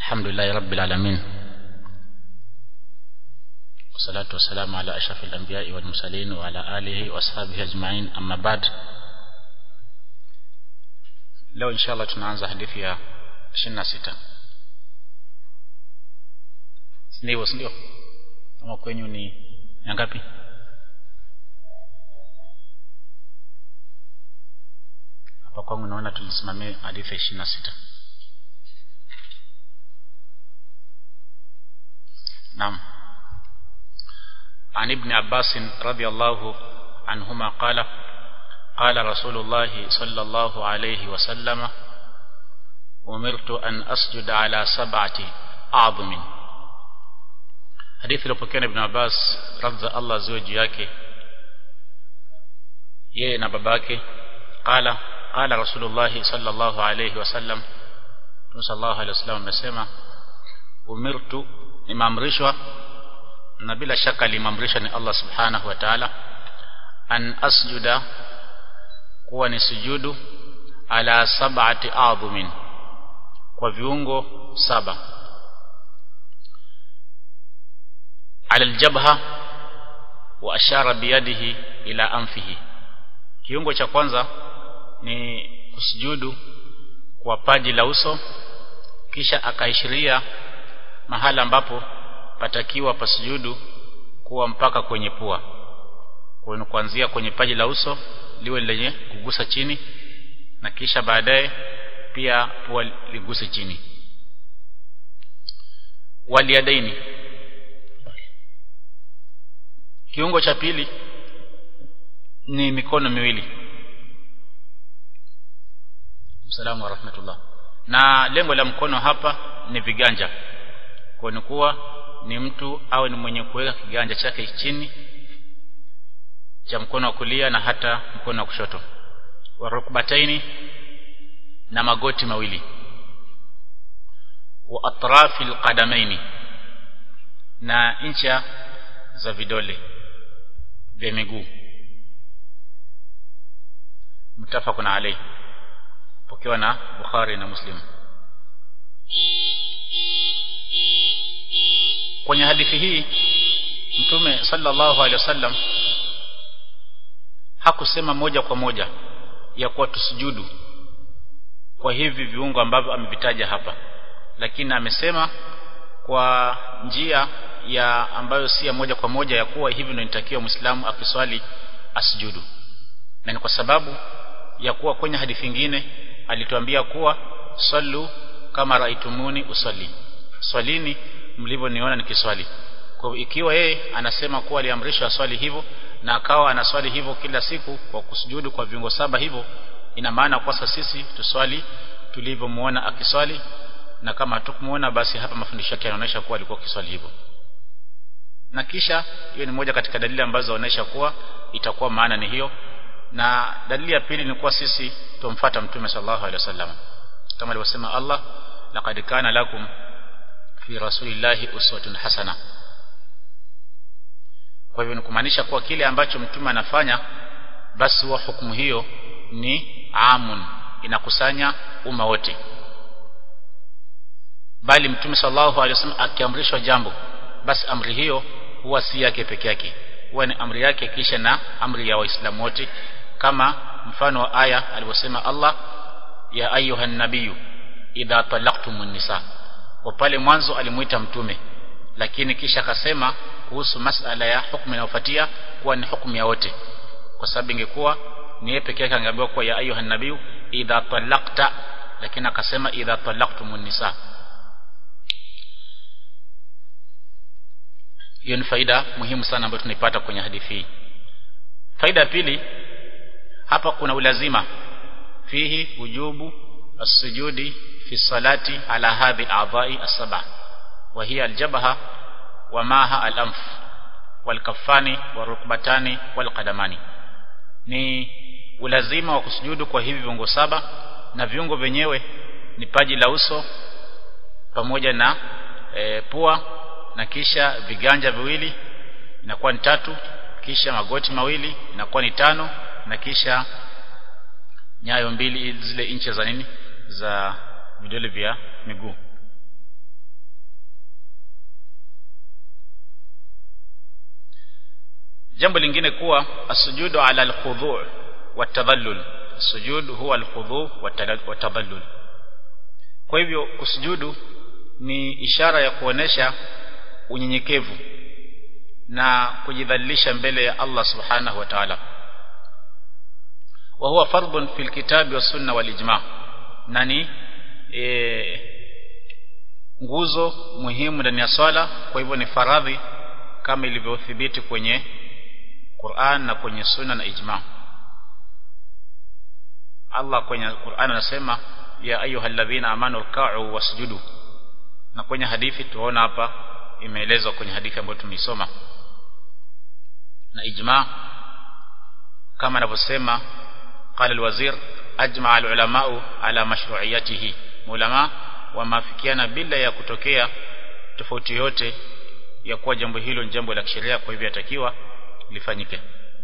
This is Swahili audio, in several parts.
الحمد لله رب العالمين والصلاة والسلام على أشرف الأنبياء والمرسلين وعلى آله وأصحابه أجمعين أما بعد leo insha allah tunaanza hadithi ya ishirini na sita ndivyo sindio ama kwenyu ni ya ngapi hapa kwangu naona tulisimamia hadithi ya ishirini na sita naam عن ابن عباس رضي الله عنهما قال قال رسول الله صلى الله عليه وسلم أمرت أن أسجد على سبعة أعظم حديث لبكين ابن عباس رضي الله زوج yake yeye na babake قال قال رسول الله صلى الله عليه وسلم صلى الله عليه وسلم amesema umirtu nimeamrishwa na bila shaka alimamrisha ni Allah subhanahu wa ta'ala an asjuda kuwa ni sujudu ala sab'ati adhumin kwa viungo saba ala aljabha wa ashara biyadihi ila anfihi kiungo cha kwanza ni kusujudu kwa paji la uso kisha akaishiria mahala ambapo patakiwa pasujudu kuwa mpaka kwenye pua kwa kuanzia kwenye paji la uso liwe lenye kugusa chini na kisha baadaye pia pua liguse chini waliadaini kiungo cha pili ni mikono miwili Msalamu wa rahmatullah na lengo la mkono hapa ni viganja kwa ni kuwa ni mtu awe ni mwenye kuweka kiganja chake chini cha mkono wa kulia na hata mkono wa kushoto wa rukbataini na magoti mawili wa atrafi alqadamaini na incha za vidole vya miguu mtafaqun alayhi pokewa na Bukhari na Muslim kwenye hadithi hii mtume sallallahu alaihi wasallam hakusema moja kwa moja ya kuwa tusujudu kwa hivi viungo ambavyo amevitaja hapa lakini amesema kwa njia ya ambayo si ya moja kwa moja ya kuwa hivi ndio inatakiwa Muislamu akiswali asujudu na ni kwa sababu ya kuwa kwenye hadithi nyingine alituambia kuwa sallu kama raitumuni usalli swalini mlivyoniona nikiswali kwa ikiwa yeye anasema kuwa aliamrishwa swali hivyo na akawa anaswali hivyo kila siku kwa kusujudu kwa viungo saba hivyo ina maana kwa sisi tuswali tulivyomuona akiswali na kama hatukumuona basi hapa mafundisho yake yanaonyesha kuwa alikuwa akiswali hivyo na kisha hiyo ni moja katika dalili ambazo zinaonyesha kuwa itakuwa maana ni hiyo na dalili ya pili ni kuwa sisi tumfuata mtume sallallahu alaihi wasallam kama alivyosema Allah laqad kana lakum fi rasulillahi uswatun hasana kwa hivyo ni kumaanisha kuwa kile ambacho mtume anafanya basi huwa hukumu hiyo ni amun inakusanya umma wote bali mtume sallallahu alaihi wasallam akiamrishwa jambo basi amri hiyo huwa si yake peke yake huwa ni amri yake kisha na amri ya waislamu wote kama mfano wa aya alivyosema Allah ya ayuhan nabiyyu idha talaqtumun nisa kwa pale mwanzo alimuita mtume lakini kisha akasema kuhusu masala ya hukumu inayofuatia kuwa ni hukumu ya wote kwa sababu ingekuwa ni yeye pekee yake angeambiwa kuwa ya ayuhan nabiyyu idha talaqta lakini akasema idha talaqtumun nisa hiyo ni faida muhimu sana ambayo tunaipata kwenye hadithi hii faida ya pili hapa kuna ulazima fihi wujubu as-sujudi fi salati ala hadhi a'dha'i as-sab'a wa hiya al-jabha wa maha al-anf wal-kaffani warukbatani wal-qadamani ni ulazima wa kusujudu kwa hivi viungo saba na viungo vyenyewe ni paji la uso pamoja na e, pua na kisha viganja viwili inakuwa ni tatu kisha magoti mawili inakuwa ni tano na kisha nyayo mbili zile incha za nini za vidole vya miguu jambo lingine kuwa asujudu ala alkhudhu' watadhallul sujud huwa alkhudhu' watadhallul kwa hivyo kusujudu ni ishara ya kuonesha unyenyekevu na kujidhalilisha mbele ya Allah subhanahu wa ta'ala wa huwa fardun fil kitabi wa sunna wal ijma nani e, nguzo muhimu ndani ya swala kwa hivyo ni faradhi kama ilivyothibiti kwenye Qur'an na kwenye sunna na ijma Allah kwenye Qur'an anasema ya ayyuhalladhina amanu ruk'u wasjudu na kwenye hadithi tuona hapa imeelezwa kwenye hadithi ambayo tumeisoma na ijma kama anavyosema قال الوزير أجمع العلماء على مشروعيته ulama wameafikiana bila ya kutokea tofauti yote ya kuwa jambo hilo ni jambo la kisheria kwa hivyo yatakiwa lifanyike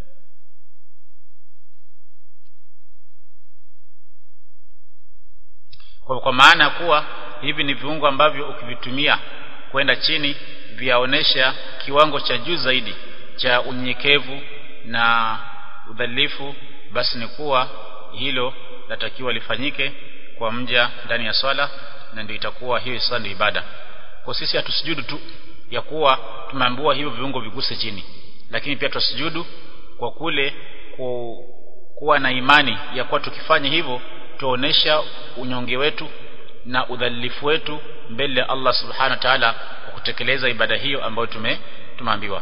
kwa, kwa maana kuwa hivi ni viungo ambavyo ukivitumia kwenda chini vyaonesha kiwango cha juu zaidi cha unyenyekevu na udhalifu basi ni kuwa hilo latakiwa lifanyike kwa mja ndani ya swala na ndio itakuwa hiyo sasa ndio ibada kwa sisi hatusujudu tu ya kuwa tumeambiwa hivyo viungo viguse chini lakini pia tusujudu kwa kule ku, kuwa na imani ya kuwa tukifanya hivyo tuonesha unyonge wetu na udhalilifu wetu mbele ya Allah subhanahu wa ta'ala kwa kutekeleza ibada hiyo ambayo tume tumeambiwa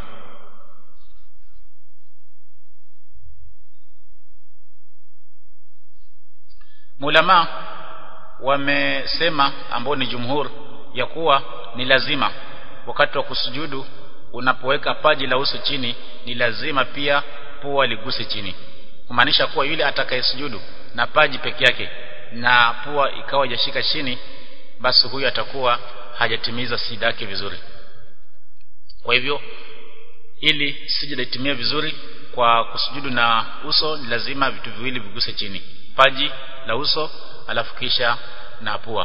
Mulama wamesema ambao ni jumhur ya kuwa ni lazima wakati wa kusujudu unapoweka paji la uso chini ni lazima pia pua liguse chini kumaanisha kuwa yule atakayesujudu na paji peke yake na pua ikawa hajashika chini basi huyu atakuwa hajatimiza sida yake vizuri kwa hivyo ili sijida itimie vizuri kwa kusujudu na uso ni lazima vitu viwili viguse chini paji la uso alafu kisha na pua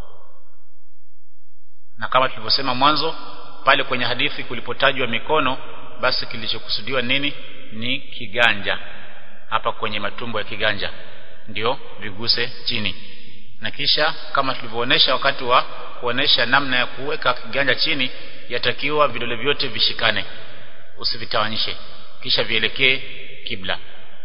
na kama tulivyosema mwanzo pale kwenye hadithi kulipotajwa mikono basi kilichokusudiwa nini ni kiganja hapa kwenye matumbo ya kiganja ndio viguse chini na kisha kama tulivyoonesha wakati wa kuonesha namna ya kuweka kiganja chini yatakiwa vidole vyote vishikane usivitawanyishe kisha vielekee kibla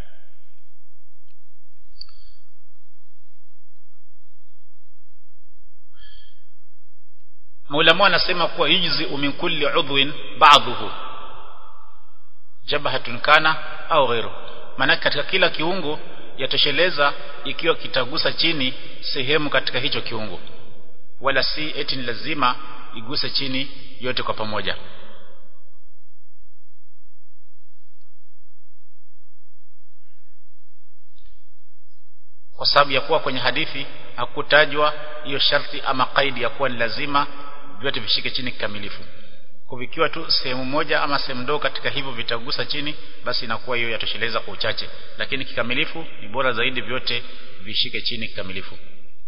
Maulama anasema kuwa yujzi min kulli udhwin ba'dhuhu jabhatun kana au ghairu maana katika kila kiungo yatosheleza ikiwa kitagusa chini sehemu katika hicho kiungo wala si eti ni lazima iguse chini yote kwa pamoja kwa sababu ya kuwa kwenye hadithi hakutajwa hiyo sharti ama kaidi ya kuwa ni lazima vyote vishike chini kikamilifu kuvikiwa tu sehemu moja ama sehemu ndogo katika hivyo vitagusa chini basi inakuwa hiyo yatosheleza kwa uchache lakini kikamilifu ni bora zaidi vyote vishike chini kikamilifu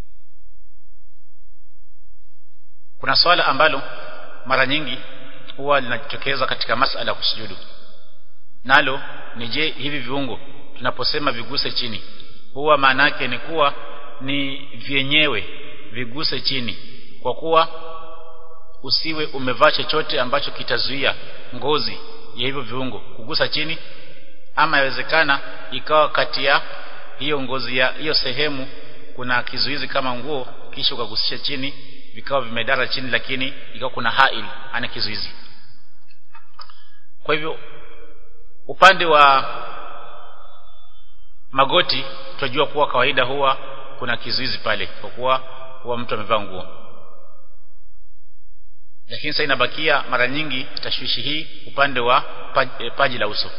kuna swala ambalo mara nyingi huwa linajitokeza katika masala ya kusujudu nalo ni je hivi viungo tunaposema viguse chini huwa maana yake ni kuwa ni vyenyewe viguse chini kwa kuwa usiwe umevaa chochote ambacho kitazuia ngozi ya hivyo viungo kugusa chini ama yawezekana ikawa kati ya hiyo ngozi ya hiyo sehemu kuna kizuizi kama nguo kisha ukagusisha chini vikawa vimedara chini lakini ikawa kuna hail ana kizuizi kwa hivyo upande wa magoti tunajua kuwa kawaida huwa kuna kizuizi pale kwa kuwa huwa mtu amevaa nguo lakini sasa inabakia mara nyingi tashwishi hii upande wa paji, paji la uso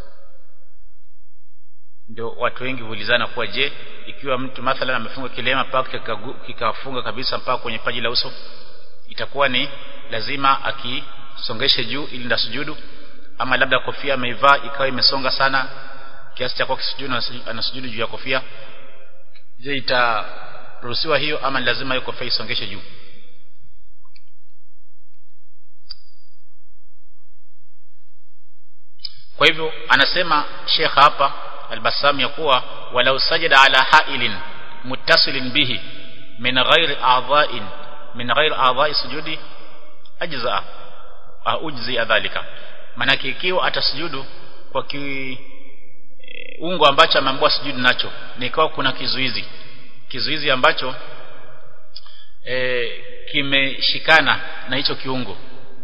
ndio watu wengi huulizana kuwa je ikiwa mtu mathalan amefunga kilema mpaka kikafunga kabisa mpaka kwenye paji la uso itakuwa ni lazima akisongeshe juu ili ndasujudu ama labda kofia ameivaa ikawa imesonga sana kiasi cha kwa kisujudu anasujudu juu ya kofia je itaruhusiwa hiyo ama lazima hiyo kofia isongeshe juu kwa kwa hivyo anasema Sheikh hapa Al-Bassam ya kuwa walau sajada ala ha'ilin muttasilin bihi min ghairi a'dha'in min ghairi a'dha'i sujudi ajza ujzi dhalika manake ikiwa atasujudu kwa kiungo ambacho ameambiwa sujudu nacho nikawa kuna kizuizi kizuizi ambacho e, kimeshikana na hicho kiungo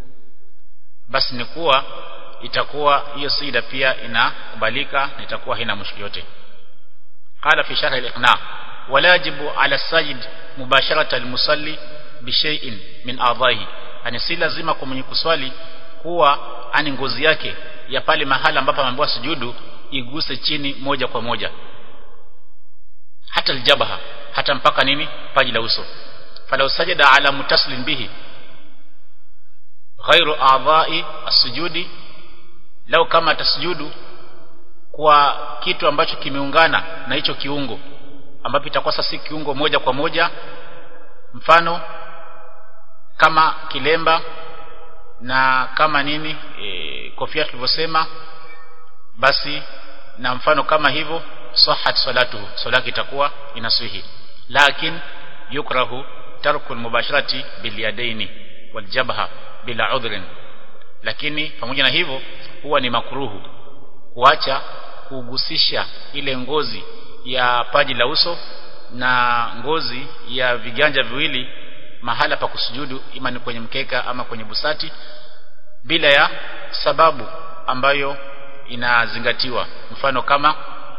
basi ni kuwa itakuwa hiyo sida pia inakubalika na itakuwa haina mushkili yote qala fi sharh al-iqna wala yajibu ala sajid mubasharata al-musalli bi shay'in min a'dhahi ani si lazima kwa mwenye kuswali kuwa ani ngozi yake ya pale mahala ambapo ameambiwa sujudu iguse chini moja kwa moja hata aljabaha hata mpaka nini paji la uso falau sajada ala mutaslin bihi ghairu a'dha'i as-sujudi lau kama atasujudu kwa kitu ambacho kimeungana na hicho kiungo ambapo itakuwa sasa si kiungo moja kwa moja mfano kama kilemba na kama nini e, kofia tulivyosema basi na mfano kama hivyo sahat salatuhu salati itakuwa inaswihi lakin yukrahu tarku mubasharati bilyadaini waljabha bila udhrin lakini pamoja na hivyo huwa ni makruhu kuacha kugusisha ile ngozi ya paji la uso na ngozi ya viganja viwili mahala pa kusujudu ima ni kwenye mkeka ama kwenye busati bila ya sababu ambayo inazingatiwa mfano kama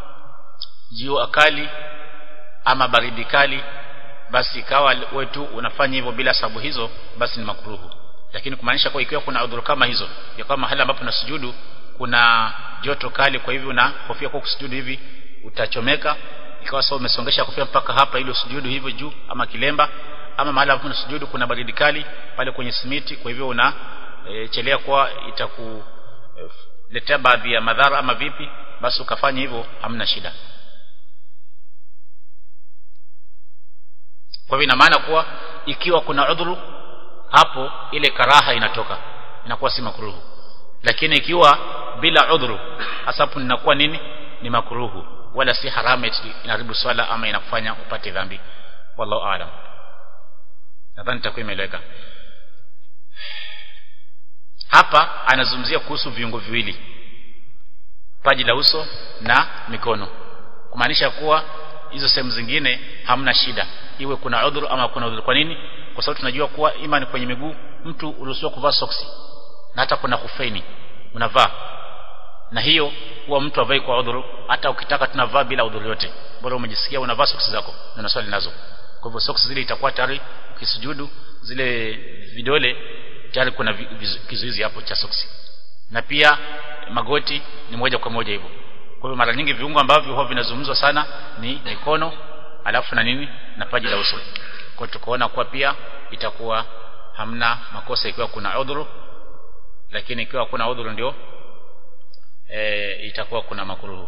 jua kali ama baridi kali basi ikawa wetu unafanya hivyo bila sababu hizo basi ni makruhu lakini kumaanisha kwa ikiwa kuna udhuru kama hizo ya kama mahali ambapo unasujudu kuna joto kali kwa hivyo na kofia kwa kusujudu hivi utachomeka ikawa sawa umesongesha kofia mpaka hapa ili usujudu hivyo juu ama kilemba ama mahali ambapo unasujudu kuna baridi kali pale kwenye simiti kwa hivyo una e, chelea kwa itakuletea e, baadhi ya madhara ama vipi basi ukafanya hivyo hamna shida kwa hivyo ina maana kuwa ikiwa kuna udhuru hapo ile karaha inatoka inakuwa si makruhu lakini ikiwa bila udhuru hasapu inakuwa nini ni makruhu wala si haramu inaharibu swala ama inakufanya upate dhambi wallahu aalam nadhani itakuwa imeeleweka hapa anazungumzia kuhusu viungo viwili paji la uso na mikono kumaanisha kuwa hizo sehemu zingine hamna shida iwe kuna udhuru ama kuna udhuru kwa nini kwa sababu tunajua kuwa ima ni kwenye miguu mtu uruhusiwa kuvaa soksi na hata kuna kufeni unavaa na hiyo huwa mtu avai kwa udhuru hata ukitaka tunavaa bila udhuru yote bora umejisikia unavaa soksi zako na unaswali nazo kwa hivyo soksi zile itakuwa tayari ukisujudu zile vidole tayari kuna kizuizi hapo cha soksi na pia magoti ni moja kwa moja hivyo kwa hivyo mara nyingi viungo ambavyo huwa vinazungumzwa sana ni mikono alafu na nini na paji la uso kwa tukaona kuwa pia itakuwa hamna makosa ikiwa kuna udhuru lakini ikiwa kuna udhuru ndio e, itakuwa kuna makruhu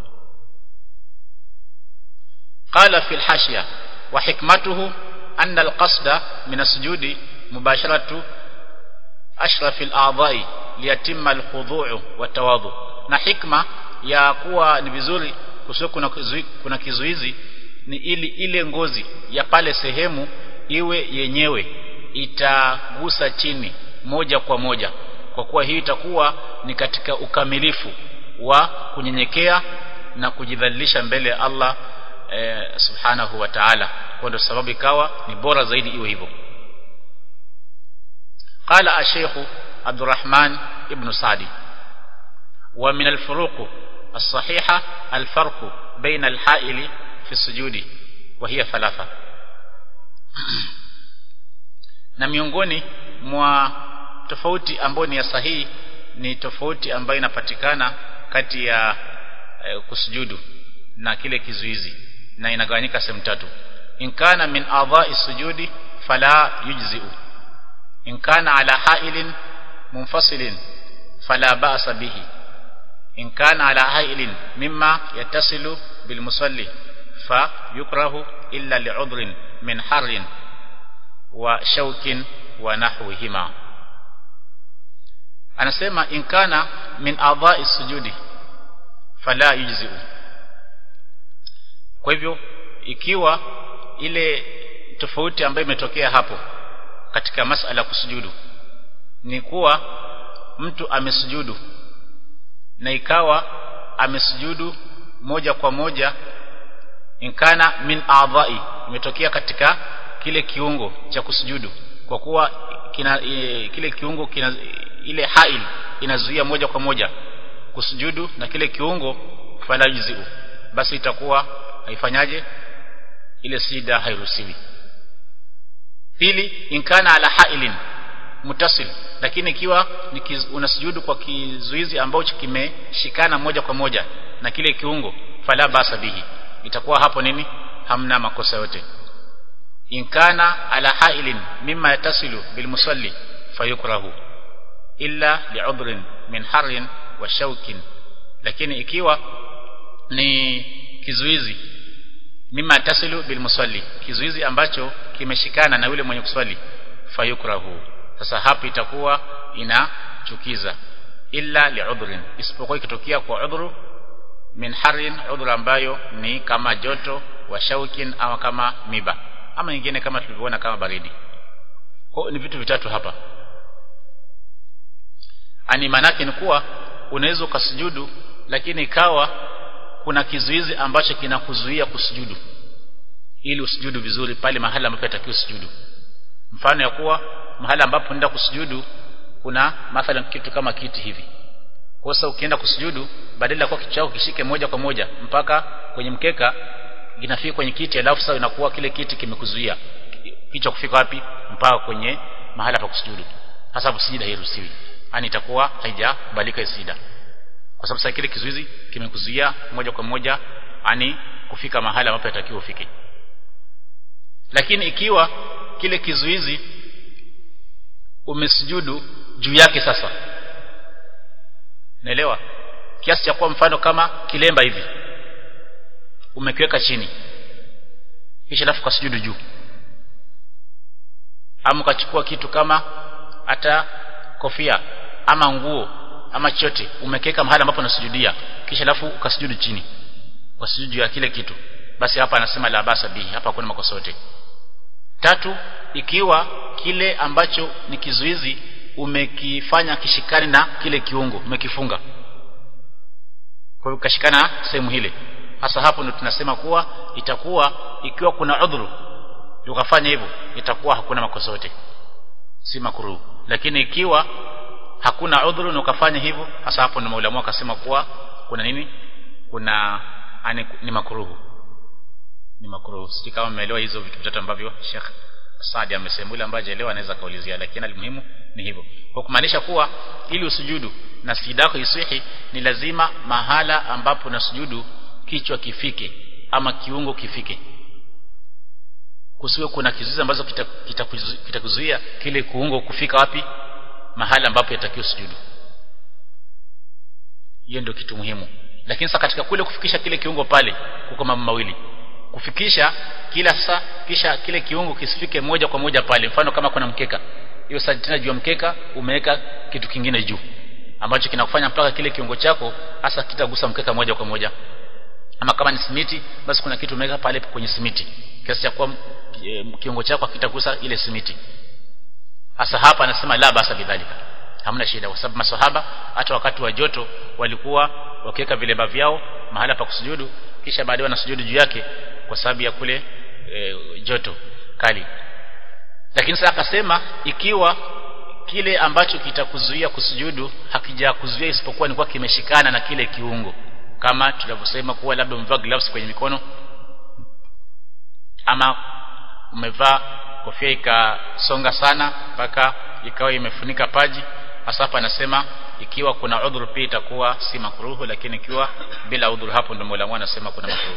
qala fi alhashya wa hikmatuhu anna alqasda min asjudi mubasharatu ashraf al-a'dha'i liyatimma al-khudu' wa tawadhu na hikma ya kuwa ni vizuri kusio kuna kizuizi, kuna kizuizi ni ili ile ngozi ya pale sehemu iwe yenyewe itagusa chini moja kwa moja kwa kuwa hii itakuwa ni katika ukamilifu wa kunyenyekea na kujidhalilisha mbele ya Allah e, subhanahu wa ta'ala kwa ndio sababu ikawa ni bora zaidi iwe hivyo قال الشيخ عبد الرحمن ابن سعدي ومن الفروق الصحيحة الفرق بين الحائل في السجود وهي ثلاثة na miongoni mwa tofauti ambayo ni ya sahihi ni tofauti ambayo inapatikana kati ya e, kusujudu na kile kizuizi na inagawanyika sehemu tatu in kana min adha'i sujudi fala yujzi'u in kana ala ha'ilin munfasilin fala ba'sa bihi in kana ala ha'ilin mimma yattasilu bil musalli fa yukrahu illa li'udhrin min harrin wa shaukin wa nahwihima anasema in kana min adha'i sujudi fala yujzi'u kwa hivyo ikiwa ile tofauti ambayo imetokea hapo katika masala kusujudu ni kuwa mtu amesujudu na ikawa amesujudu moja kwa moja inkana min a'dha'i imetokea katika kile kiungo cha kusujudu kwa kuwa kina, e, kile kiungo kina ile hail inazuia moja kwa moja kusujudu na kile kiungo fala yujzi'u basi itakuwa haifanyaje ile sida hairuhusiwi pili inkana ala hailin mutasil lakini ikiwa unasujudu kwa kizuizi ambacho kimeshikana moja kwa moja na kile kiungo fala basa bihi itakuwa hapo nini hamna makosa yote inkana ala hailin mimma yatasilu bilmusalli fayukrahu illa li'udhrin min harrin wa shaukin lakini ikiwa ni kizuizi mimma yatasilu bilmusalli kizuizi ambacho kimeshikana na yule mwenye kuswali fayukrahu sasa hapo itakuwa inachukiza illa li'udhrin isipokuwa ikitokea kwa udhuru min harin udhuru ambayo ni kama joto wa shaukin ama kama miba ama nyingine kama tulivyoona kama baridi kwa ni vitu vitatu hapa ani manake ni kuwa unaweza ukasujudu lakini ikawa kuna kizuizi ambacho kinakuzuia kusujudu ili usujudu vizuri pale mahali ambapo yatakiwa usujudu mfano ya kuwa mahali ambapo unaenda kusujudu kuna mathalan kitu kama kiti hivi kwa sasa ukienda kusujudu badala ya kuwa kichwa chako kishike moja kwa moja mpaka kwenye mkeka inafika kwenye kiti alafu sasa inakuwa kile kiti kimekuzuia kichwa kufika wapi mpaka kwenye mahala pa kusujudu hasa hapo sijida hairuhusiwi yani itakuwa haijakubalika sijida kwa sababu sasa kile kizuizi kimekuzuia moja kwa moja yani kufika mahala ambapo yatakiwa ufike lakini ikiwa kile kizuizi umesujudu juu yake sasa naelewa kiasi cha kuwa mfano kama kilemba hivi umekiweka chini kisha alafu kasujudu juu ama ukachukua kitu kama hata kofia ama nguo ama chote umekiweka mahali ambapo unasujudia kisha alafu ukasujudu chini kwa sujudu ya kile kitu basi hapa anasema la basa bihi hapa hakuna makosa yote tatu ikiwa kile ambacho ni kizuizi umekifanya kishikani na kile kiungo umekifunga kwa hiyo kashikana sehemu hile hasa hapo ndio tunasema kuwa itakuwa ikiwa kuna udhuru ukafanya hivyo itakuwa hakuna makosa yote si makruhu lakini ikiwa hakuna udhuru na ukafanya hivyo hasa hapo ndio maulamu akasema kuwa kuna nini kuna ani, ni makruhu ni makruhu sisi kama mmeelewa hizo vitu vitatu ambavyo Sheikh Saadi amesema yule ambaye hajaelewa anaweza kaulizia lakini alimuhimu ni hivyo kwa kumaanisha kuwa ili usujudu na sijida yako isihi ni lazima mahala ambapo na sujudu kichwa kifike ama kiungo kifike kusiwe kuna kizuizi ambazo kitakuzuia kita, kita kile kuungo kufika wapi mahala ambapo yatakiwa sujudu hiyo ndio kitu muhimu lakini sasa katika kule kufikisha kile kiungo pale kuko mambo mawili kufikisha kila sasa kisha kile kiungo kisifike moja kwa moja pale mfano kama kuna mkeka hiyo sasa tena juu ya mkeka umeweka kitu kingine juu ambacho kinakufanya mpaka kile kiungo chako hasa kitagusa mkeka moja kwa moja ama kama ni simiti basi kuna kitu umeweka pale kwenye simiti kiasi cha kuwa e, kiungo chako kitagusa ile simiti hasa hapa anasema la basa bidhalika hamna shida kwa sababu maswahaba hata wakati wa joto walikuwa wakiweka vilemba vyao mahala pa kusujudu kisha baadaye wanasujudu juu yake kwa sababu ya kule e, joto kali lakini sasa akasema ikiwa kile ambacho kitakuzuia kusujudu hakijakuzuia isipokuwa ni kwa kimeshikana na kile kiungo kama tunavyosema kuwa labda umevaa gloves kwenye mikono ama umevaa kofia ikasonga sana mpaka ikawa imefunika paji hasa hapa anasema ikiwa kuna udhuru pia itakuwa si makruhu lakini ikiwa bila udhuru hapo ndio Mola anasema kuna makruhu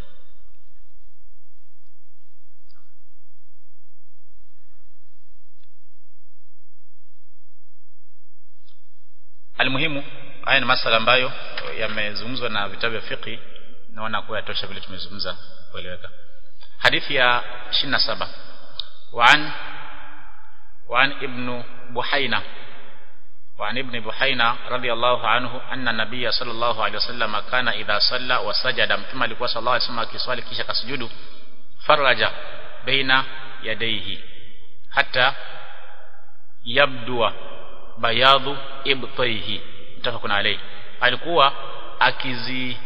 almuhimu haya ni masala ambayo yamezungumzwa na vitabu vya fiqh naona kuwa yatosha vile tumezungumza kueleweka hadithi ya 27 وعن وعن ابن بحينة وعن ابن بحينا رضي الله عنه أن النبي صلى الله عليه وسلم كان إذا صلى وسجد متما alikuwa صلى الله عليه وسلم akiswali kisha kasujudu faraja baina yadayhi hatta yabdua bayadhu ibtaihi mtafakun alayhi alikuwa akizi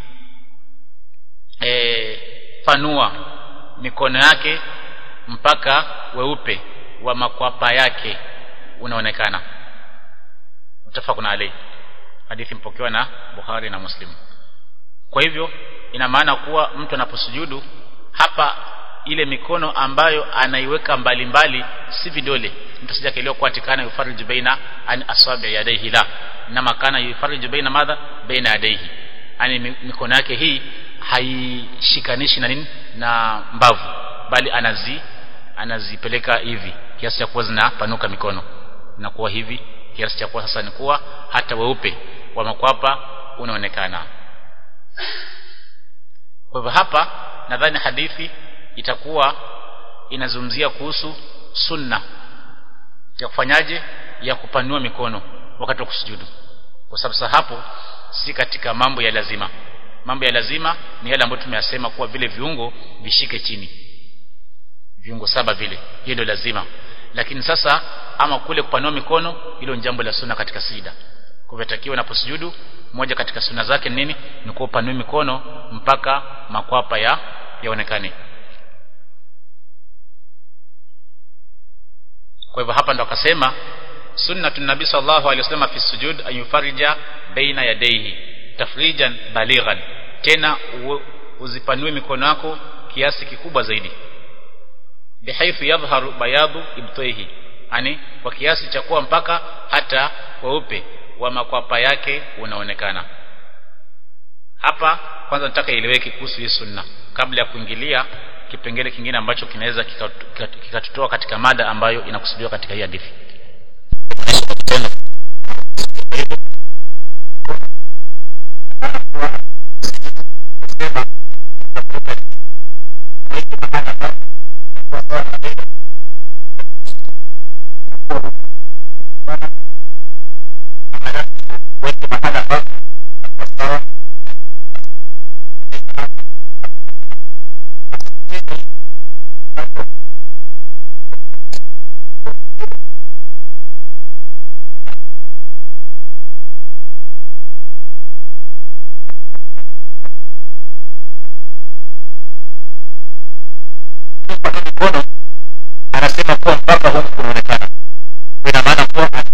e, fanua mikono yake mpaka weupe wa makwapa yake unaonekana mtafakun alayhi hadithi mpokewa na Bukhari na Muslim kwa hivyo ina maana kuwa mtu anaposujudu hapa ile mikono ambayo anaiweka mbalimbali si vidole mtu sija keleo kwa tikana yufariju baina an asabi yadayhi la na makana yufariju baina madha baina yadayhi yani mikono yake hii haishikanishi na nini na mbavu bali anazi anazipeleka hivi kiasi cha kuwa zinapanuka mikono na kuwa hivi kiasi cha kuwa sasa ni kuwa hata weupe wa makwapa unaonekana kwa hivyo hapa nadhani hadithi itakuwa inazungumzia kuhusu sunna ya kufanyaje ya kupanua mikono wakati wa kusujudu kwa sababu hapo si katika mambo ya lazima mambo ya lazima ni yale ambayo tumeyasema kuwa vile viungo vishike chini viungo saba vile hiyo ndio lazima lakini sasa ama kule kupanua mikono hilo ni jambo la sunna katika sida kwa hivyo unaposujudu moja katika sunna zake ni nini ni kupanua mikono mpaka makwapa ya yaonekane kwa hivyo hapa ndo akasema sunnatun nabii sallallahu alaihi wasallam fi sujud ayufarija baina yadayhi tafrijan balighan tena uzipanue mikono yako kiasi kikubwa zaidi bihaythu yadhharu bayadu ibtaihi yani kwa kiasi cha kuwa mpaka hata weupe wa makwapa yake unaonekana hapa kwanza nataka ieleweke kuhusu hii sunna kabla ya kuingilia kipengele kingine ambacho kinaweza kikatutoa katika mada ambayo inakusudiwa katika hii hadithi anasema kuwa mpaka huku kunaonekana ina maana kuwa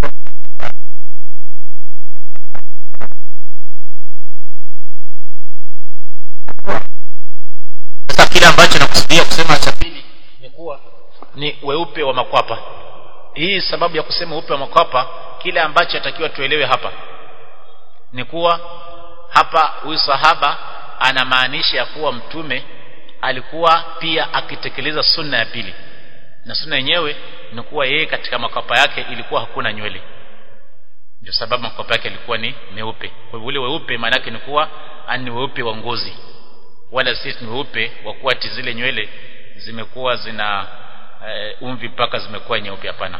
sasa kile ambacho nakusudia kusema cha pili ni kuwa ni weupe wa makwapa hii sababu ya kusema weupe wa makwapa kile ambacho atakiwa tuelewe hapa ni kuwa hapa huyu sahaba anamaanisha ya kuwa mtume alikuwa pia akitekeleza sunna ya pili na sunna yenyewe ni kuwa yeye katika makwapa yake ilikuwa hakuna nywele ndio sababu makwapa yake ilikuwa ni meupe kwa hivyo ule weupe maana yake ni kuwa ni weupe wa ngozi wala si ni weupe wa kuwa zile nywele zimekuwa zina uh, umvi mpaka zimekuwa nyeupe hapana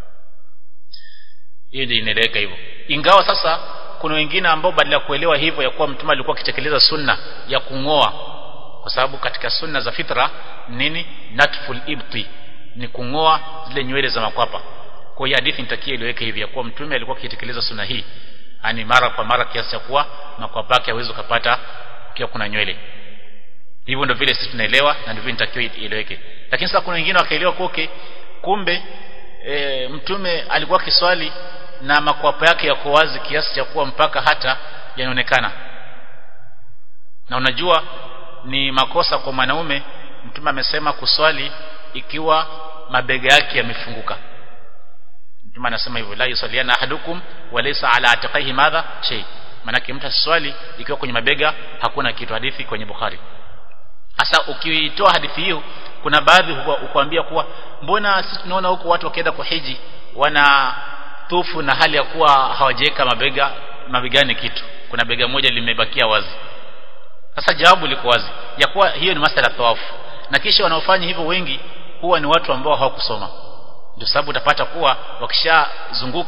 hiyo ndio inaeleweka hivyo ingawa sasa kuna wengine ambao badala ya kuelewa hivyo ya kuwa mtume alikuwa akitekeleza sunna ya kungoa kwa sababu katika sunna za fitra nini natful ibti ni kungoa zile nywele za makwapa kwa hiyo hadithi nitakia iliweke hivi ya kuwa mtume alikuwa akitekeleza sunna hii ani mara kwa mara kiasi cha kuwa makwapa yake hawezi kupata kiwa kuna nywele hivyo ndio vile sisi tunaelewa na ndivyo nitakiwa ieleweke lakini sasa kuna wengine wakaelewa koke kumbe e, mtume alikuwa kiswali na makwapa yake yako wazi kiasi cha kuwa mpaka hata yanaonekana na unajua ni makosa kwa mwanaume mtume amesema kuswali ikiwa mabega yake yamefunguka mtume anasema hivyo la yusaliana ahadukum walaysa ala atiqaihi madha shay manake mtu aswali ikiwa kwenye mabega hakuna kitu hadithi kwenye bukhari sasa ukiitoa hadithi hiyo kuna baadhi hukuambia kuwa mbona sisi tunaona huko watu wakienda kuhiji wana tufu na hali ya kuwa hawajaweka mabega mabegani kitu kuna bega moja limebakia wazi sasa jawabu liko wazi ya kuwa hiyo ni masala tawafu na kisha wanaofanya hivyo wengi huwa ni watu ambao hawakusoma ndio sababu utapata kuwa wakishazunguka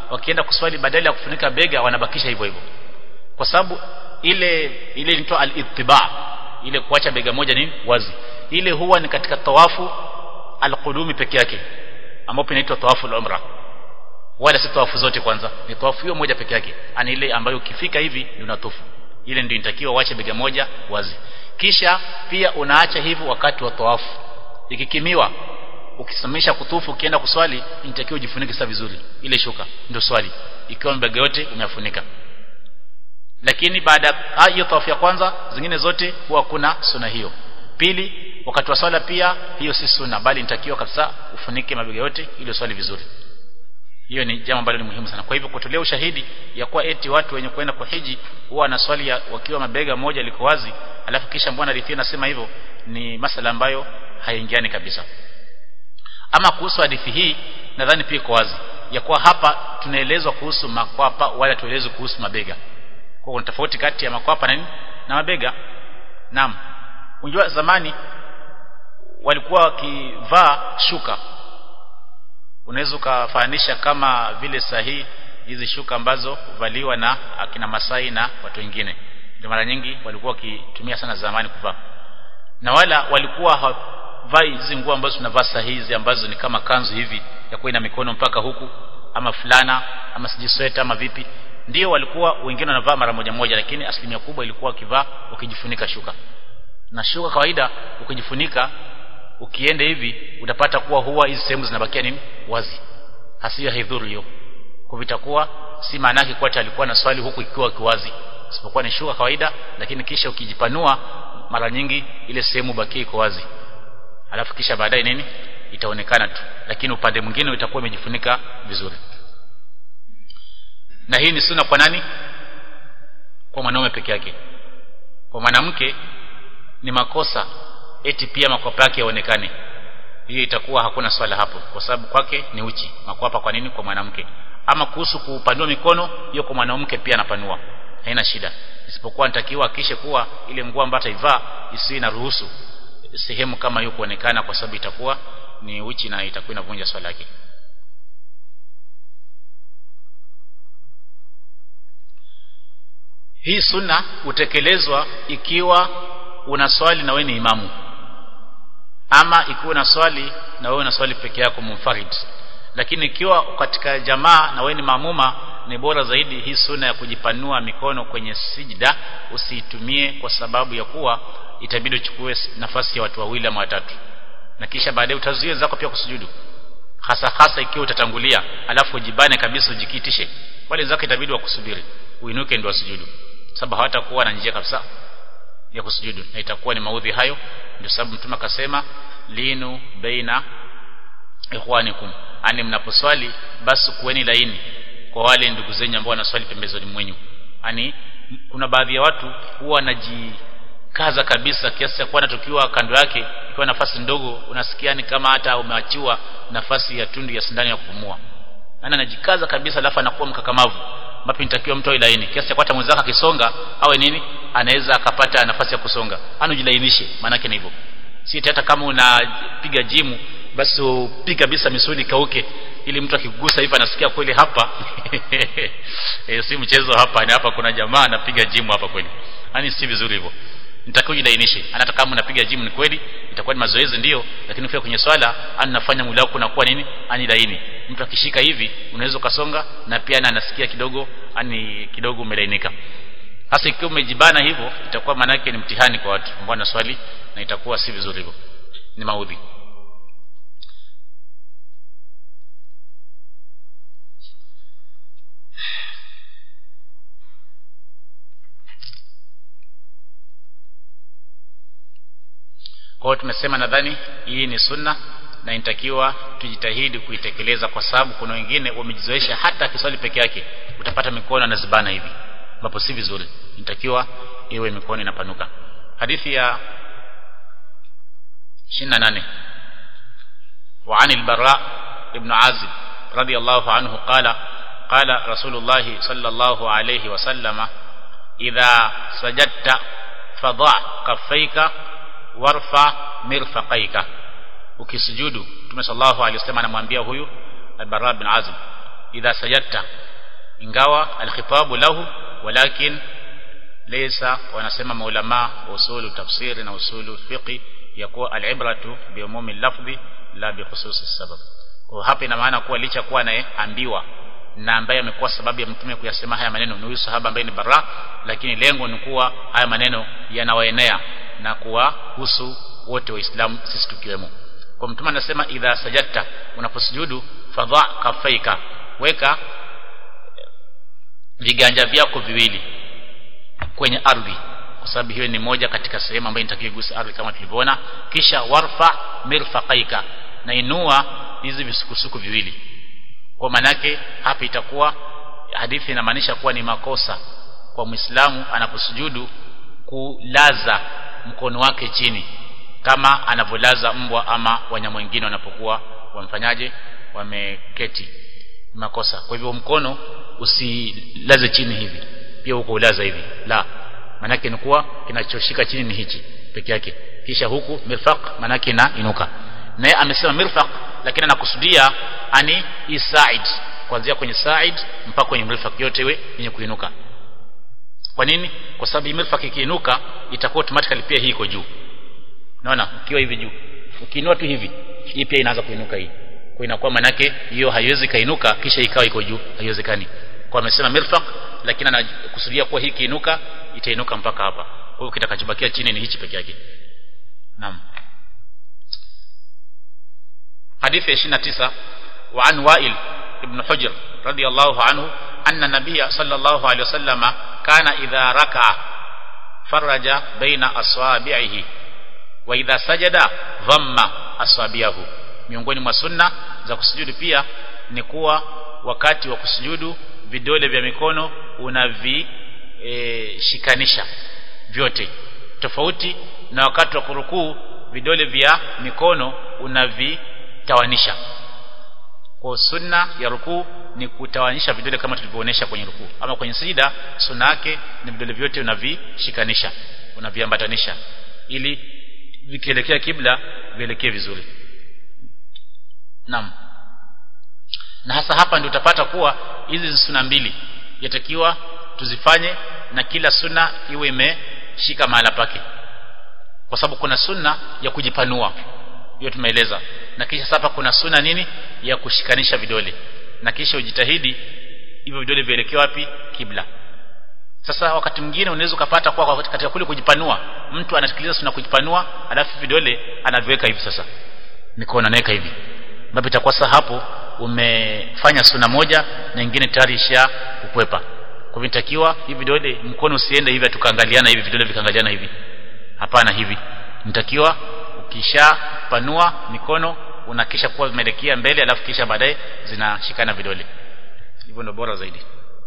wakienda kuswali badala ya kufunika bega wanabakisha hivyo hivyo kwa sababu ile ile inaitwa al-ittiba ile kuacha bega moja ni wazi ile huwa ni katika tawafu al-qudumi peke yake ambapo inaitwa tawafu al-umra wala si tawafu zote kwanza ni tawafu hiyo moja peke yake ani ile ambayo ukifika hivi ndio unatufu ile ndio inatakiwa uache bega moja wazi kisha pia unaacha hivyo wakati wa tawafu ikikimiwa ukisimamisha kutufu ukienda kuswali inatakiwa ujifunike sasa vizuri ile shuka ndio swali ikiwa mbega yote umefunika lakini baada ya hiyo tawafu ya kwanza zingine zote huwa kuna suna hiyo pili wakati wa swala pia hiyo si sunna bali inatakiwa kabisa ufunike mabega yote ili uswali vizuri hiyo ni jambo ambalo ni muhimu sana kwa hivyo kutolea ushahidi ya kuwa eti watu wenye kwenda kuhiji huwa na swali ya wakiwa mabega moja liko wazi alafu kisha mbona hadithi inasema hivyo ni masala ambayo haingiani kabisa ama kuhusu hadithi hii nadhani pia iko wazi ya kuwa hapa tunaelezwa kuhusu makwapa wala tuelezwe kuhusu mabega kwa kuna tofauti kati ya makwapa na nini na mabega naam unajua zamani walikuwa wakivaa shuka unaweza ukafananisha kama vile sahihi hizi shuka ambazo huvaliwa na akina Masai na watu wengine ndio mara nyingi walikuwa wakitumia sana zamani kuvaa na wala walikuwa havai hizi nguo ambazo tunavaa saa hizi ambazo ni kama kanzu hivi ya kuwa ina mikono mpaka huku ama fulana ama siji sweta ama vipi ndio walikuwa wengine wanavaa mara moja moja lakini asilimia kubwa ilikuwa wakivaa ukijifunika shuka na shuka kawaida ukijifunika ukienda hivi utapata kuwa huwa hizi sehemu zinabakia nini wazi hasiyo haidhuru hiyo kwa vitakuwa si maana yake kwa alikuwa na swali huku ikiwa kiwazi isipokuwa ni shuka kawaida lakini kisha ukijipanua mara nyingi ile sehemu bakia iko wazi alafu kisha baadaye nini itaonekana tu lakini upande mwingine itakuwa imejifunika vizuri na hii ni sunna kwa nani kwa mwanaume peke yake kwa mwanamke ni makosa eti pia makwapa yake yaonekane hiyo itakuwa hakuna swala hapo kwa sababu kwake ni uchi makwapa kwa nini kwa mwanamke ama kuhusu kupanua mikono hiyo kwa mwanamke pia anapanua haina shida isipokuwa nitakiwa akishe kuwa ile nguo ambayo ataivaa isiwe na ruhusu sehemu kama hiyo kuonekana kwa sababu itakuwa ni uchi na itakuwa inavunja swala yake hii sunna hutekelezwa ikiwa una swali na wewe ni imamu ama ikiwa una swali na wewe una swali peke yako munfarid lakini ikiwa katika jamaa na wewe ni maamuma ni bora zaidi hii sunna ya kujipanua mikono kwenye sijda usiitumie kwa sababu ya kuwa itabidi uchukue nafasi ya watu wawili ama watatu na kisha baadaye utazuia zako pia kusujudu hasa hasa ikiwa utatangulia alafu ujibane kabisa ujikitishe wale zako itabidi wakusubiri uinuke ndio wasujudu sababu hawatakuwa na njia kabisa ya kusujudu na itakuwa ni maudhi hayo ndio sababu mtume akasema linu baina ikhwanikum ani mnaposwali basi kuweni laini kwa wale ndugu zenyu ambao wanaswali pembezoni mwenyu ani kuna baadhi ya watu huwa wanajikaza kabisa kiasi cha kuwa tukiwa kando yake ikiwa nafasi ndogo unasikia ni kama hata umeachiwa nafasi ya tundu ya sindano ya kupumua ana anajikaza kabisa alafu anakuwa mkakamavu ambapo inatakiwa mtu awe laini kiasi cha hata mwenzake akisonga awe nini anaweza akapata nafasi ya kusonga anujilainishe maana yake ni hivyo si hata kama unapiga jimu basi upige kabisa misuli kauke ili mtu akigusa hivi anasikia kweli hapa e, si mchezo hapa ni hapa kuna jamaa anapiga jimu hapa kweli yani si vizuri hivyo nitakiwa jilainishe hata kama unapiga jimu ni kweli itakuwa ni mazoezi ndio lakini ukifika kwenye swala anafanya mwili wako unakuwa nini ani laini mtu akishika hivi unaweza ukasonga na pia na anasikia kidogo ani kidogo umelainika hasa ikiwa umejibana hivyo itakuwa maana yake ni mtihani kwa watu ambao wanaswali na itakuwa si vizuri hivyo ni maudhi kwa hiyo tumesema nadhani hii ni sunna na inatakiwa tujitahidi kuitekeleza kwa sababu kuna wengine wamejizoesha hata kiswali peke yake utapata mikono anazibana hivi ambapo si vizuri inatakiwa iwe mikono inapanuka hadithi ya 28 وعن البراء ابن عازب رضي الله عنه قال قال رسول الله صلى الله عليه وسلم إذا سجدت فضع كفيك warfa mirfaqaika ukisujudu Mtume sallallahu alaihi wasallam anamwambia huyu Al-Bara bin Azib idha sajadta ingawa alkhitabu lahu walakin laysa wanasema maulama usulu tafsiri na usulu fiqi ya kuwa alibratu bi umumi lafdhi la bi khususi sabab kwa hapa ina maana kuwa licha kuwa anayeambiwa na ambaye amekuwa sababu ya mtume kuyasema haya maneno ni huyu sahaba ambaye ni bara lakini lengo ni kuwa haya maneno yanawaenea na kuwahusu wote waislamu sisi tukiwemo kwa mtume anasema idha sajadta unaposujudu fadha kafaika weka viganja vyako viwili kwenye ardhi kwa sababu hiyo ni moja katika sehemu ambayo inatakiwa igusa ardhi kama tulivyoona kisha warfa mirfaqaika na inua hizi visukusuku viwili kwa manake hapa itakuwa hadithi inamaanisha kuwa ni makosa kwa Muislamu anaposujudu kulaza mkono wake chini kama anavyolaza mbwa ama wanyama wengine wanapokuwa wamfanyaje wameketi makosa kwa hivyo mkono usilaze chini hivi pia huko ulaza hivi la manake ni kuwa kinachoshika chini ni hichi peke yake kisha huku mirfaq manake na inuka naye amesema mirfaq lakini anakusudia ani isaid kuanzia kwenye side mpaka kwenye mirfaq yote iwe yenye kuinuka kwa nini kwa sababu mirfaq ikiinuka itakuwa automatically pia hii iko juu unaona ukiwa hivi juu ukiinua tu hivi hii pia inaanza kuinuka hii kwa inakuwa manake hiyo haiwezi kainuka kisha ikawa iko juu haiwezekani kwa amesema mirfaq lakini anakusudia kuwa hii kiinuka itainuka mpaka hapa kwa hiyo kitakachobakia chini ni hichi peke yake naam حديث 29 وعن وائل ابن حجر رضي الله عنه أن النبي صلى الله عليه وسلم كان إذا ركع فرج بين أصابعه وإذا سجد ضم أصابعه miongoni mwa sunna za kusujudu pia ni kuwa wakati wa kusujudu vidole vya mikono unavishikanisha e, vyote tofauti na wakati wa kurukuu vidole vya mikono unavitawanisha kwa sunna ya rukuu ni kutawanisha vidole kama tulivyoonesha kwenye rukuu ama kwenye sijida sunna yake ni vidole vyote unavishikanisha unaviambatanisha ili vikielekea kibla vielekee vizuri Naam. Na hasa hapa ndio utapata kuwa hizi sunna mbili yatakiwa tuzifanye na kila sunna iwe imeshika mahala pake. Kwa sababu kuna sunna ya kujipanua. Hiyo tumeeleza. Na kisha sasa kuna sunna nini ya kushikanisha vidole. Na kisha ujitahidi hivyo vidole vielekee wapi? Kibla. Sasa wakati mwingine unaweza ukapata kwa katika kule kujipanua, mtu anasikiliza sunna kujipanua, alafu vidole anaviweka hivi sasa. Mikono anaweka hivi ambapo itakuwa sasa hapo umefanya suna moja na nyingine tayari isha kukwepa kwa hivyo nitakiwa hivi vidole mkono usiende hivi tukaangaliana hivi vidole vikaangaliana hivi hapana hivi nitakiwa ukishapanua mikono unakisha kuwa vimeelekea mbele alafu kisha baadaye zinashikana vidole hivyo ndio bora zaidi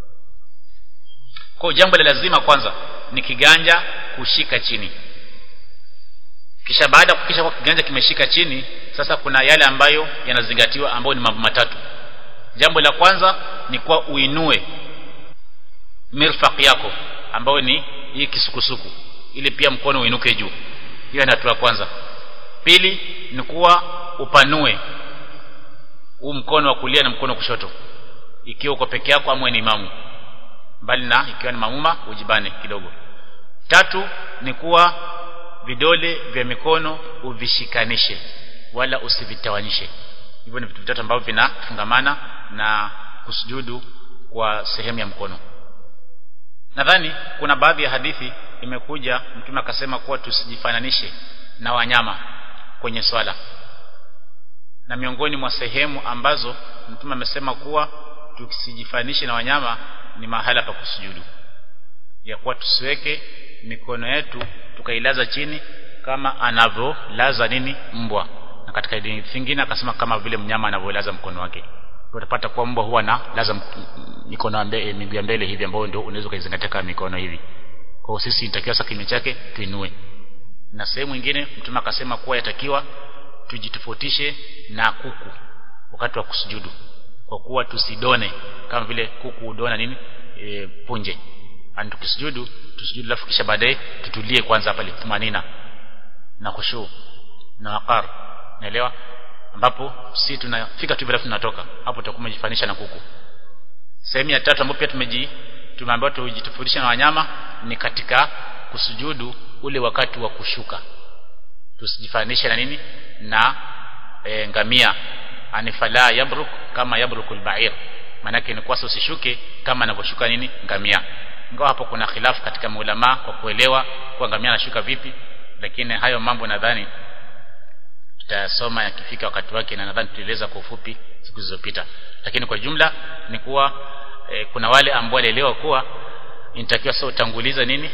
kwa jambo la lazima kwanza ni kiganja kushika chini kisha baada ya kukisha kwa kiganja kimeshika chini sasa kuna yale ambayo yanazingatiwa ambayo ni mambo matatu jambo la kwanza ni kuwa uinue mirfaq yako ambayo ni hii kisukusuku ili pia mkono uinuke juu hiyo ni hatua kwanza pili ni kuwa upanue huu mkono wa kulia na mkono wa kushoto ikiwa uko peke yako ama ni imamu mbali na ikiwa ni mamuma ujibane kidogo tatu ni kuwa vidole vya mikono uvishikanishe wala usivitawanyishe hivyo ni vitu vitatu ambavyo vinafungamana na kusujudu kwa sehemu ya mkono nadhani kuna baadhi ya hadithi imekuja mtume akasema kuwa tusijifananishe na wanyama kwenye swala na miongoni mwa sehemu ambazo mtume amesema kuwa tusijifananishe na wanyama ni mahala pa kusujudu ya kuwa tusiweke mikono yetu tukailaza chini kama anavyolaza nini mbwa na katika dini nyingine akasema kama vile mnyama anavyolaza mkono wake utapata kuwa mbwa huwa na laza mikono mbele miguu ya mbele hivi ambayo ndio unaweza kuizingatia kama mikono hivi kwa sisi inatakiwa sasa kinywa chake tuinue na sehemu nyingine mtume akasema kuwa yatakiwa tujitofautishe na kuku wakati wa kusujudu kwa kuwa tusidone kama vile kuku udona nini e, punje ani tukisujudu tusujudu alafu kisha baadaye tutulie kwanza pale tumanina na khushu na waqar naelewa ambapo si tunafika tu bila tunatoka hapo tutakuwa tumejifanisha na kuku sehemu ya tatu ambayo pia tumeji tumeambiwa tujitofautisha na wanyama ni katika kusujudu ule wakati wa kushuka tusijifanishe na nini na e, ngamia anifala yabruk kama yabrukul ba'ir manake ni kwasa usishuke kama anavyoshuka nini ngamia ingawa hapo kuna khilafu katika maulama kwa kuelewa kwa ngamia anashuka vipi lakini hayo mambo nadhani tutasoma yakifika wakati wake na nadhani tutaeleza kwa ufupi siku zilizopita lakini kwa jumla ni kuwa e, kuna wale ambao walielewa kuwa inatakiwa sasa utanguliza nini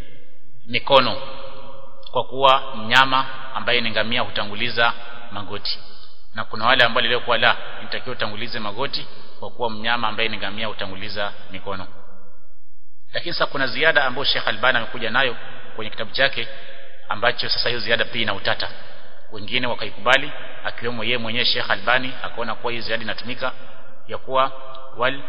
mikono kwa kuwa mnyama ambaye ni ngamia hutanguliza magoti na kuna wale ambao walielewa kuwa la inatakiwa utangulize magoti kwa kuwa mnyama ambaye ni ngamia hutanguliza mikono lakini sasa kuna ziada ambayo Sheikh Albani amekuja nayo kwenye kitabu chake ambacho sasa hiyo ziada pia ina utata wengine wakaikubali akiwemo yeye mwenyewe Sheikh Albani akaona kuwa hiyo ziada inatumika ya kuwa wal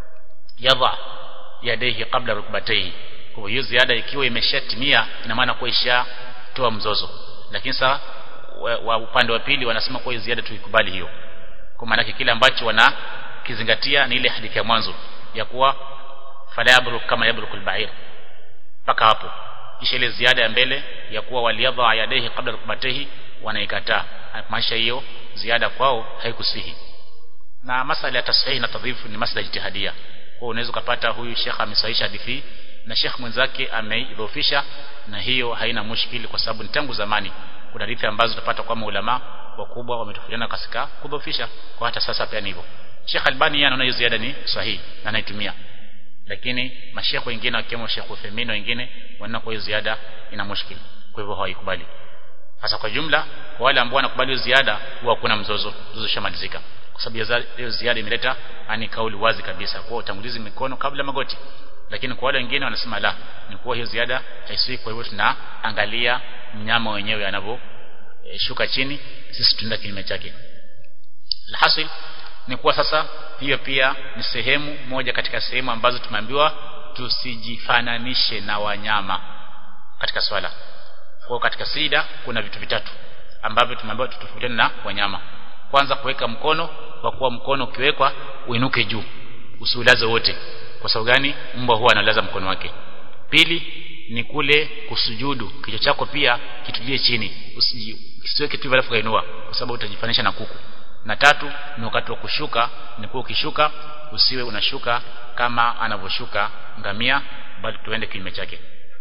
yadha yadaihi kabla rukbatayhi kwa hiyo ziada ikiwa imeshatimia ina maana kuwa ishatoa mzozo lakini sasa wa, wa upande wa pili wanasema kuwa hiyo ziada tuikubali hiyo kwa maana kile ambacho wanakizingatia ni ile hadithi ya mwanzo ya kuwa fala yabruk kama yabrukul ba'ir mpaka hapo kisha ile ziada ya mbele ya kuwa waliyadha yadaihi kabla rukbatayhi wanaikataa maisha hiyo ziada kwao haikusihi na masala ya tashihi na tadhifu ni masala jitihadia kwa unaweza kupata huyu shekha amesahisha hadithi na shekh mwenzake ameidhofisha na hiyo haina mushkili kwa sababu ni tangu zamani kuna hadithi ambazo tutapata kwa maulama wakubwa wametofautiana katika kudhofisha kwa hata sasa pia ni hivyo Sheikh Albani yeye anaona hiyo ziada ni sahihi na anaitumia lakini mashekhe wengine wakiwemo Sheikh Uthaymeen wengine wanaona kwa hiyo ziada ina mushkili kwa hivyo hawaikubali sasa kwa jumla kwa wale ambao wanakubali ziada huwa kuna mzozo mzozo shamalizika kwa sababu hiyo ziada imeleta ani kauli wazi kabisa kwa utangulizi mikono kabla magoti lakini kwa wale wengine wanasema la ni kuwa hiyo ziada haisii kwa hivyo tunaangalia mnyama wenyewe anavyo e, shuka chini sisi tunaenda kinyume chake alhasil ni kuwa sasa hiyo pia ni sehemu moja katika sehemu ambazo tumeambiwa tusijifananishe na wanyama katika swala kwa katika sida kuna vitu vitatu ambavyo tumeambiwa tutofautiane na wanyama kwanza kuweka mkono kwa kuwa mkono ukiwekwa uinuke juu usiulaze wote kwa sababu gani mbwa huwa analaza mkono wake pili ni kule kusujudu kichwa chako pia kitulie chini usiweke tu alafu kainua kwa sababu utajifanisha na kuku na tatu ni wakati wa kushuka ni kuwa ukishuka usiwe unashuka kama anavyoshuka ngamia bali tuende kinyume chake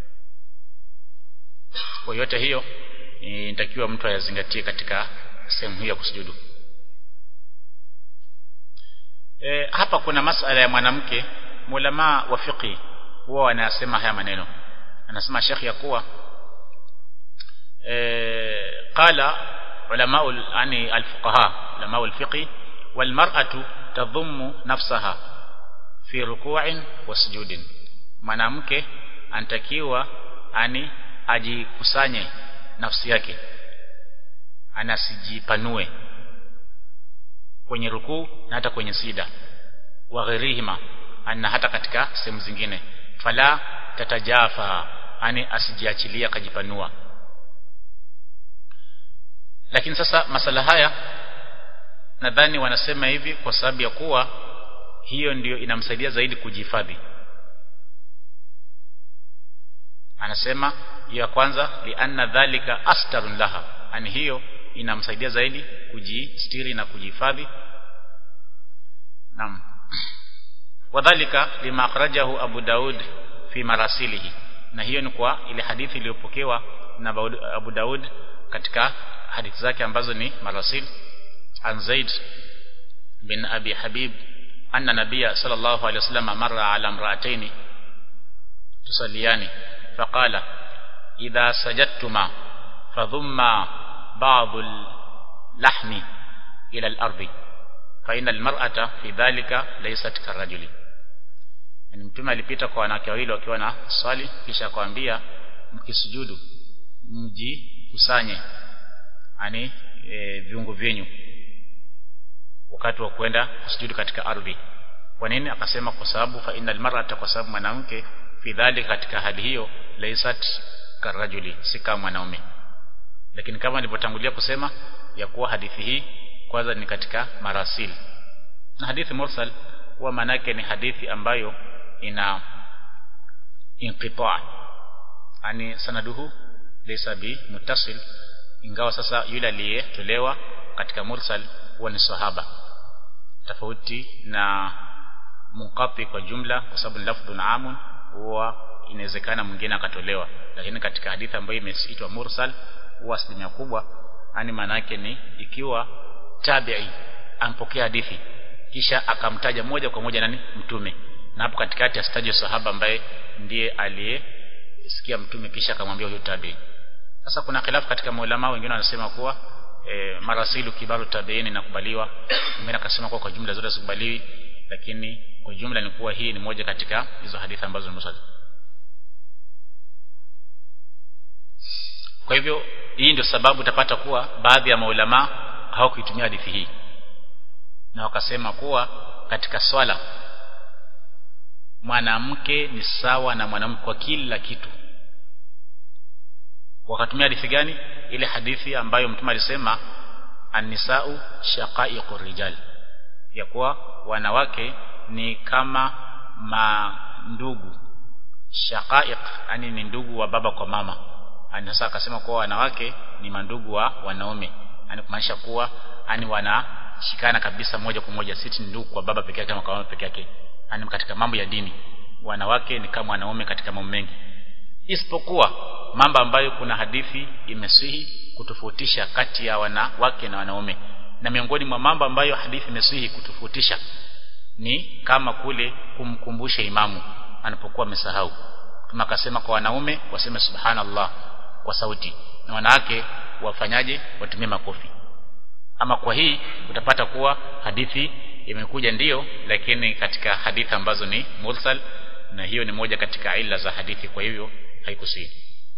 kwa yote hiyo inatakiwa mtu ayazingatie katika sehemu hii ya kusujudu e, hapa kuna masala ya mwanamke mulama wa fiqi huwa wanasema haya maneno anasema shekhi ya kuwa e, qala ulama yani alfuqaha ulama alfiqi walmar'atu tadhummu nafsaha fi ruku'in wa sujudin mwanamke anatakiwa ani ajikusanye nafsi yake anasijipanue kwenye rukuu na hata kwenye sida wa ghairihima na hata katika sehemu zingine fala tatajafa ani asijiachilia kajipanua lakini sasa masala haya nadhani wanasema hivi kwa sababu ya kuwa hiyo ndiyo inamsaidia zaidi kujihifadhi anasema ya kwanza lianna dhalika astarun laha ani hiyo inamsaidia zaidi kujistiri na kujihifadhi naam wadhalika lima akhrajahu Abu Daud fi marasilihi na hiyo ni kwa ile hadithi iliyopokewa na Abu Daud katika hadithi zake ambazo ni marasil an Zaid bin Abi Habib anna nabiyya sallallahu alayhi wasallam marra ala imra'atayn tusalliyani faqala idha sajadtuma fadhumma ba'd al-lahmi ila al-ardi fa inna al-mar'ata fi dhalika laysat karajuli yani mtume alipita kwa wanawake wawili wakiwa na swali kisha akamwambia mkisujudu mjikusanye yani e, viungo vyenyu wakati wa kwenda kusujudu katika ardhi kwa nini akasema kwa sababu fa innal mar'ata kwa sababu mwanamke fi dhalika katika hali hiyo laysat karajuli si kama mwanaume lakini kama nilivyotangulia kusema ya kuwa hadithi hii kwanza ni katika marasil na hadithi mursal huwa manake ni hadithi ambayo ina inqita yani sanaduhu laysa bi muttasil ingawa sasa yule aliyetolewa katika mursal huwa ni sahaba tofauti na munqati kwa jumla kwa sababu lafdhun amun huwa inawezekana mwingine akatolewa lakini katika hadithi ambayo imeitwa mursal huwa asilimia kubwa yani maana yake ni ikiwa tabi'i ampokea hadithi kisha akamtaja moja kwa moja nani mtume na hapo katikati asitaje sahaba ambaye ndiye aliyesikia mtume kisha akamwambia huyo tabi'i sasa kuna khilafu katika maulama wengine wanasema kuwa e, marasilu kibaru tabi'in inakubaliwa wengine akasema kuwa kwa jumla zote zikubaliwi lakini kwa jumla ni kuwa hii ni moja katika hizo hadithi ambazo ni mursal kwa hivyo hii ndio sababu utapata kuwa baadhi ya maulama hawakuitumia hadithi hii na wakasema kuwa katika swala mwanamke ni sawa na mwanamke kwa kila kitu wakatumia hadithi gani ile hadithi ambayo mtume alisema annisau shaqaiqur rijal ya kuwa wanawake ni kama mandugu shaqaiq yani ni ndugu wa baba kwa mama yani sasa akasema kuwa wanawake ni mandugu wa wanaume yani kumaanisha kuwa yani wanashikana kabisa moja kwa moja sisi ndugu kwa baba peke yake kama kwa mama peke yake yani katika mambo ya dini wanawake ni kama wanaume katika mambo mengi isipokuwa mambo ambayo kuna hadithi imesihi kutofautisha kati ya wanawake na wanaume na miongoni mwa mambo ambayo hadithi imesihi kutofautisha ni kama kule kumkumbusha imamu anapokuwa amesahau kama akasema kwa wanaume waseme subhanallah kwa sauti na wanawake wafanyaje watumie makofi ama kwa hii utapata kuwa hadithi imekuja ndiyo lakini katika hadithi ambazo ni mursal na hiyo ni moja katika ila za hadithi kwa hivyo haikusii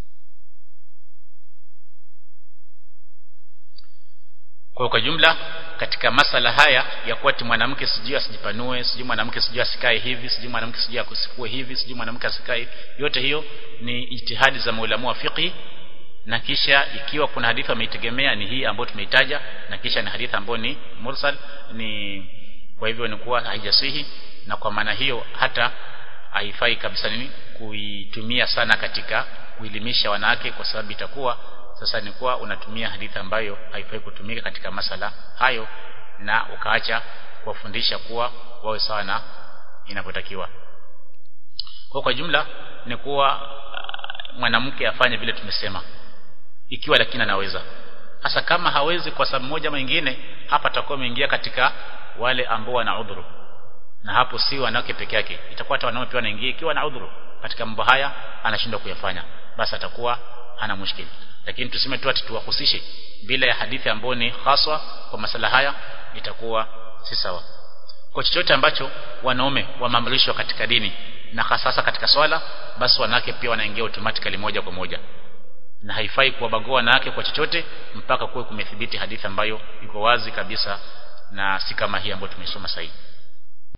kwa kwa jumla katika masala haya ya kuwa ti mwanamke sijui asijipanue sijui mwanamke sijui asikae hivi sijui mwanamke sijui akusifue hivi sijui mwanamke asikae yote hiyo ni ijtihadi za maulamu wa fiqh na kisha ikiwa kuna hadithi wameitegemea ni hii ambayo tumeitaja na kisha ni hadithi ambayo ni mursal ni kwa hivyo ni kuwa haijasihi na kwa maana hiyo hata haifai kabisa nini kuitumia sana katika kuelimisha wanawake kwa sababu itakuwa sasa ni kuwa unatumia hadithi ambayo haifai kutumika katika masala hayo na ukaacha kuwafundisha kuwa wawe sawa na inapotakiwa kwa kwa jumla ni kuwa mwanamke afanye vile tumesema ikiwa lakini anaweza hasa kama hawezi kwa sababu moja ama nyingine hapa atakuwa ameingia katika wale ambao wana udhuru na hapo si wanawake peke yake itakuwa hata wanaume pia wanaingia ikiwa na udhuru katika mambo haya anashindwa kuyafanya basi atakuwa hana mushkili lakini tuseme tu ati tuwahusishe bila ya hadithi ambayo ni haswa kwa masala haya itakuwa si sawa kwa chochote ambacho wanaume wameamrishwa katika dini na hasa katika swala basi wanawake pia wanaingia automatically moja kwa moja na haifai kuwabagua wanawake kwa chochote mpaka kuwe kumethibiti hadithi ambayo iko wazi kabisa na si kama hii ambayo tumesoma sasa